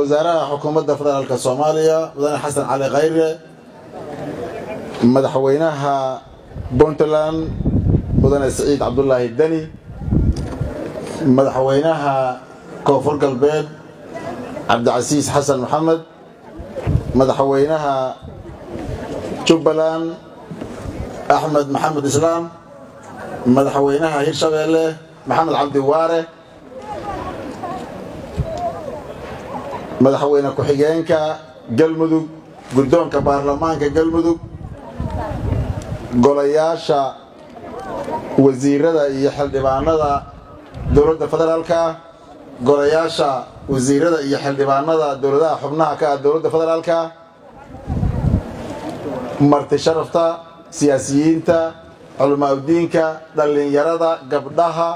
wasaaraha xukuumadda federaalka soomaaliya mudane xasan cali khayre madaxweynaha puntland mudane siciid cabdulaahi deni madaxweynaha koonfur galbeed cabdicasiis xasan maxamed madaxweynaha jubbaland axmed maxamed islaam madaxweynaha hirshabeelle maxamed cabdi waare madaxweyne ku-xigeenka galmudug guddoonka baarlamaanka galmudug golayaasha wasiirada iyo xildhibaanada dowladda federaalka golayaasha wasiirada iyo xildhibaanada dowladaha xubnaha ka ah dowladda federaalka marti sharafta siyaasiyiinta culamaauddiinka dhallinyarada gabdhaha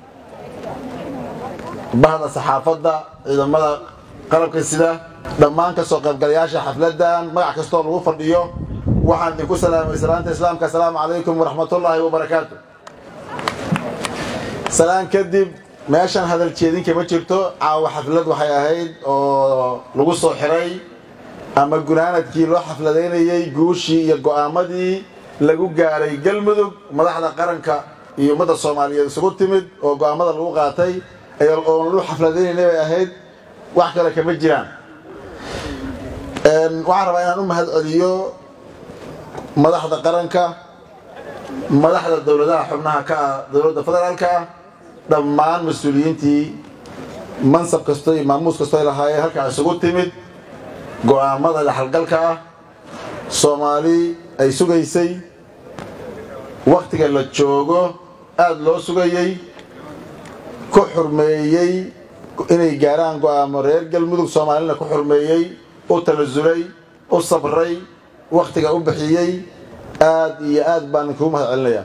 bahda saxaafadda ciidamada qalabka sida dhammaan ka soo qaybgalayaasha xafladdan magac kastoo lagu fadhiyo waxaan idinku salaamay salaanta islaamka asalaamu calaykum waraxmatullaahi wabarakaatu salaan kadib meeshan hadal jeedinka ma jirto caawa xaflad waxay ahayd oo lagu soo xiray ama gunaanadkii loo xafladaynayey guushii iyo go'aamadii lagu gaaray galmudug madaxda qaranka iyo ummadda soomaaliyeed isugu timid oo go'aamada lagu qaatay oon lu xafladaynaynay bay ahayd wax kale kama jiraan waxaan rabaa inaan u mahad celiyo madaxda qaranka madaxda dowladaha xubnaha ka ah dowladda federaalka ah dhammaan mas-uuliyiintii mansab kasto iyo maamuus kasto ay lahaayeen halkaa isugu timid go'aamada dhexalgalka ah soomaali ay sugaysay wakhtiga la joogo aada loo sugayey ku xurmeeyey inay gaaraan go'aamo reer galmudug soomaalina ku xurmeeyey u talasulay u sabray wakhtiga u bixiyey aad iyo aad baan inkuu mahad celinayaa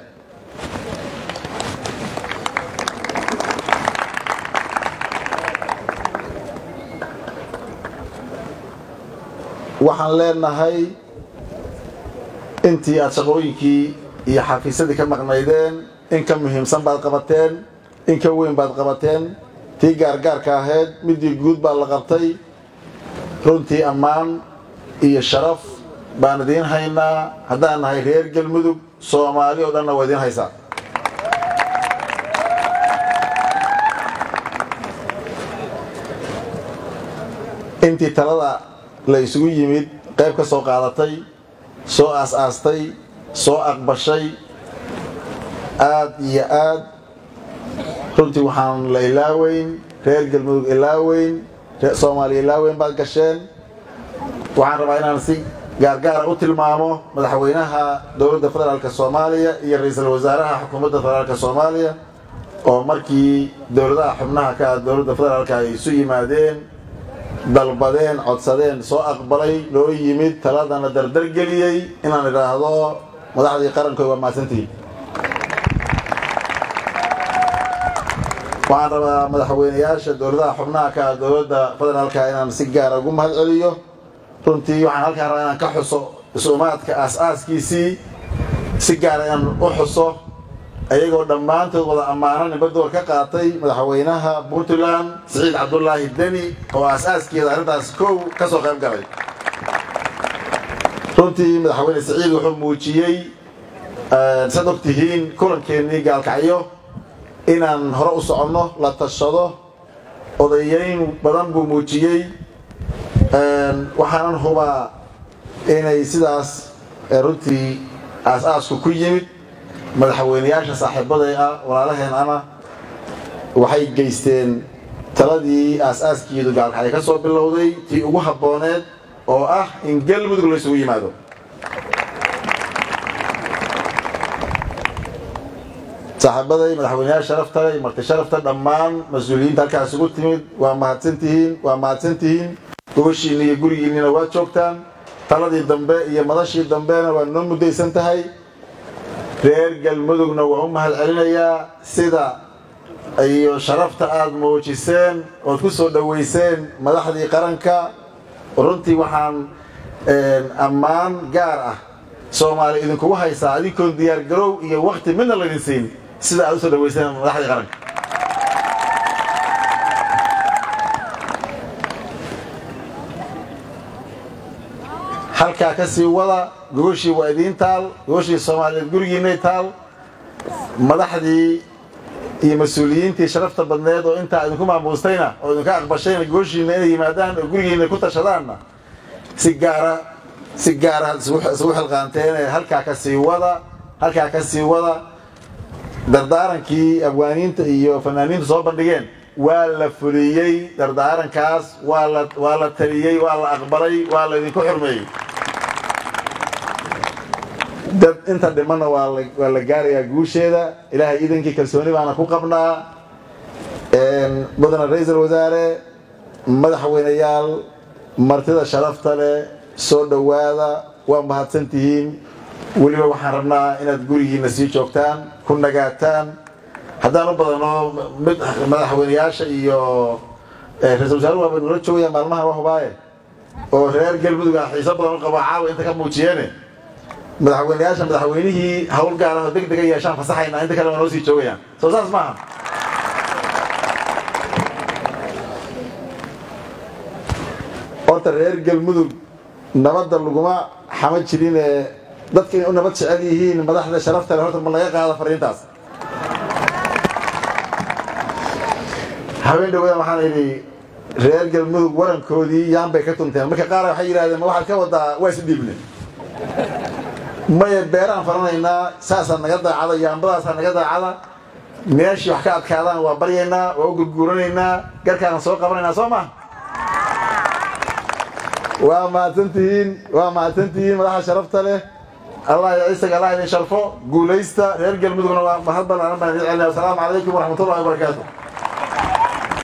waxaan leenahay intii aad shaqooyinkii iyo xafiisyadii ka maqnaydeen in ka muhiimsan baad qabateen in ka weyn baad qabateen tii gaargaarka ahayd midii guud baa la qabtay runtii ammaan iyo sharaf baan idiin haynaa haddaan nahay reer galmudug soomaali oo dhanna waa idiin haysaa intii talada la isugu yimid qayb ka soo qaadatay soo aas-aastay soo aqbashay aad iyo aad runtii waxaan la ilaaweyn reer galmudug ilaaweyn soomaaliya ilaaweyn baad gasheen waxaan rabaa inaan si gaargaara u tilmaamo madaxweynaha dowladda federaalk soomaaliya iyo ra-iisul wasaaraha xukuumadda federaalk soomaaliya oo markii dowladaha xubnaha ka ah dowladda federaalk ay isu yimaadeen dalbadeen codsadeen soo aqbalay loo yimid taladana dardargeliyey inaan idhaahdo madaxdii qarankood waa mahadsantihiin waxaan rabaa madaxweynayaasha dowladaha xubnaha ka ah dowladda federaalka inaan si gaara ugu mahad celiyo runtii waxaan halkaan rabaa inaan ka xuso is-umaadka aas-aaskiisii si gaara inaan u xuso ayagoo dhammaantood wada ammaano nibadoor ka qaatay madaxweynaha puntland siciid cabdulaahi deni oo aas-aaskeeda arrintaas kow ka soo qayb galay runtii madaxweyne siciid wuxuu muujiyey saad og tihiin kulankeenii gaalkacyo inaan hore u soconno la tashado odayeyn badan buu muujiyey waxaanan hubaa inay sidaas runtii aas-aasku ku yimid madaxweynayaasha saaxiibaday ah walaalaheen ana waxay geysteen taladii aas-aaskiidu gaalkacyo ka soo bilowday tii ugu habbooneed oo ah in galmudug la isugu yimaado saaxiibaday madaxweyneyaal sharafta iyo marti sharafta dhammaan mas-uuliyiinta halkaas isugu timid waa mahadsantihiin waa mahadsantihiin gogoshiinni iyo gurigiinnina waad joogtaan taladii dambe iyo madashii dambena waa noo muddaysan tahay reer galmudugna waa u mahad celinayaa sida iyo sharafta aada muujiseen ood ku soo dhoweyseen madaxdii qaranka runtii waxaan ammaan gaar ah soomaali idinkugu haysaa adinkoon diyaargarow iyo wakti midna laydin siin sida aad u soo dhaweyseen madaxdii qaranka halkaa ka sii wada gogoshii waa idiin taal gogoshii soomaaliyeed gurigiinay taal madaxdii iyo mas-uuliyiintii sharafta badneed oo intaa idinku maamuustayna oo idinka aqbashayna gooshiina inay yimaadaan oo gurigiina ku tashadaanna si gaara si gaara isugu xilqaanteen halkaa ka sii wada halkaa ka sii wada dardaarankii abwaaniinta iyo fanaaniinta soo bandhigeen waa la fuliyey dardaarankaas waa la waa la taliyey waa la aqbalay waa la idinku xurmeeyey dad inta dhimanna waa la waa la gaarayaa guusheeda ilaahay iidankii kalsooni baana ku qabnaa mudana ra-iisul wasaare madaxweyneyaal martida sharafta leh soo dhowaada waa mahadsan tihiin weliba waxaan rabnaa inaad gurigiina sii joogtaan ku nagaataan haddaan u badano mid madaxweyneyaasha iyo ra-isul wasaare waaba nala joogayaan maalmaha wahubaaye oo reer galmudug ah xiiso badan u qabo caawa inta ka muujiyeene madaxweyneyaasha madaxweynihii hawl gaar ah oo deg dega yeeshaan fasaxaynaa inta kale waa noo sii joogayaan soo saas maaha horta reer galmudug nabadda laguma xama jirin ee dadka inay u nabad jecel yihiin madaxda sharafta le horta ma laga qaada fariintaas habeen dhawada waxaan idhi reer galmudug warankoodii yaan bay ka tunteen marka qaar waxay yidhahdeen ma waxaad ka wadaa waa is dhiibne maya beeraan faranaynaa saasaa naga daacada yaambadaasaa naga daacada meeshii wax ka adkaadaan waa baryaynaa waa u gurguuranaynaa garkaan soo qabanaynaa soo ma waa mahadsantihiin waa mahadsantihiin madaxa sharafta leh allah ya isaga allah idin sharfo guulaysta reer galmudugna waa mahad balaaran baan idin celinaya wasalaamu calaykum waraxmatullahi wabarakaatu